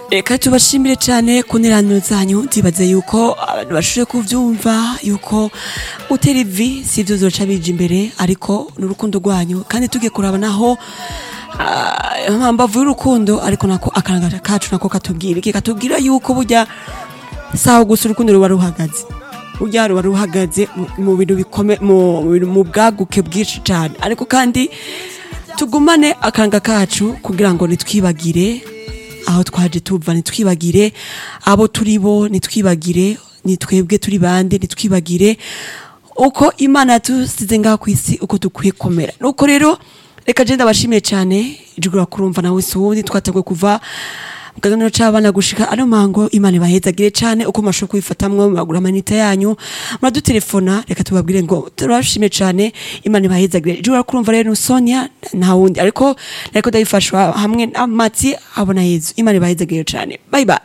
reka tubashimire cyane ku nteraniro zanyu nzibaze yuko abantu bashoboye kubyumva yuko gutera ivi si ibyo zoca bija imbere ariko n'urukundo rwanyu kandi tugiye kuraba naho ah, mbavu y'urukundo ariko nako akaranga kacu nako katubwira iki katubwira yuko burya saho gusa urukundo ruba ruhagaze burya ruba ruhagaze mu- mu bintu bikome mu mu bintu- mu bwaguke bwinshi cyane ariko kandi tugumane akaranga kacu kugira ngo nitwibagire aho twaje tuva nitwibagire abo turi bo nitwibagire nitwebwe turi bande nitwibagire uko imana yatusize ngaha ku isi uko dukwiye komera nuko rero reka je ndabashimiye cyane ijuru kurumva nawe si uwundi twateguye kuva mu kaganiro c'abana gushika ano mango imana ibahezagire cyane uko mashobora kubifatamwo muragura amanita yanyu muradutelefona reka tubabwire ngo turabashimiye cyane imana ibahezagire ijuru kurumva rero ni sonia nta wundi ariko ariko ndabifashwa hamwe n'amatsi abona yezu imana ibahezagire cyane bye bye